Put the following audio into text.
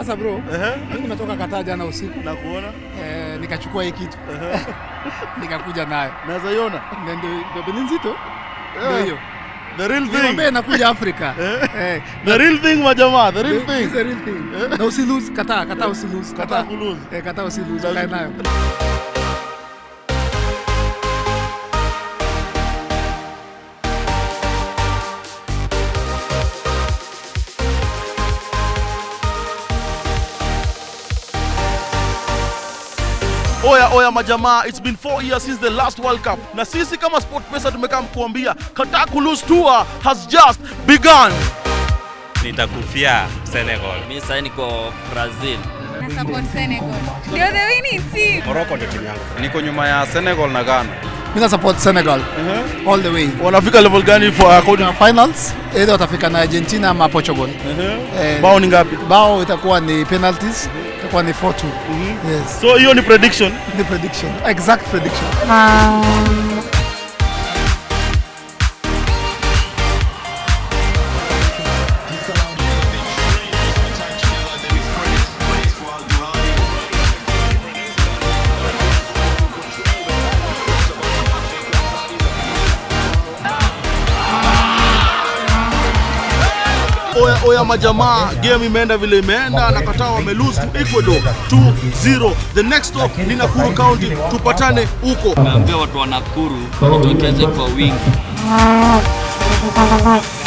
Sasa bro, Ehe. mimi nimetoka Kataa jana usiku Na kuona eh, nikachukua hii kitu Ehe. nikakuja nayo naweza iona Na ndio ndio ni nzito ndio Eh, hiyo the real niambie thing nakuja Afrika Eh. eh, the real thing majamaa the real It's thing the real thing. Na usilose, kataa, kataa usilose. Kataa kulose. Eh, kataa usilose, kae nayo. Oya oya majamaa, it's been four years since the last World Cup, na sisi kama SportPesa tumekaa kuambia Qatar Kulus Tour has just begun. nitakufia Senegal. Mi sasa niko Brazil. na support Senegal. Ndio the winning team. Morocco ndio timu yangu. Niko nyuma ya Senegal na Ghana. Mimi na support Senegal all the way. Wanafika level gani for according Na finals either watafika na Argentina ama Portugal. Eh, bao ni ngapi? bao itakuwa ni penalties, itakuwa ni 4-2. Yes, So hiyo ni prediction. ni prediction. Exact prediction. Oya oya majamaa, game imeenda vile imeenda na Qatar wame lose to Ecuador 2-0. The next stop ni Nakuru County, tupatane huko. Naambia watu wa Nakuru jitokeze kwa wingi.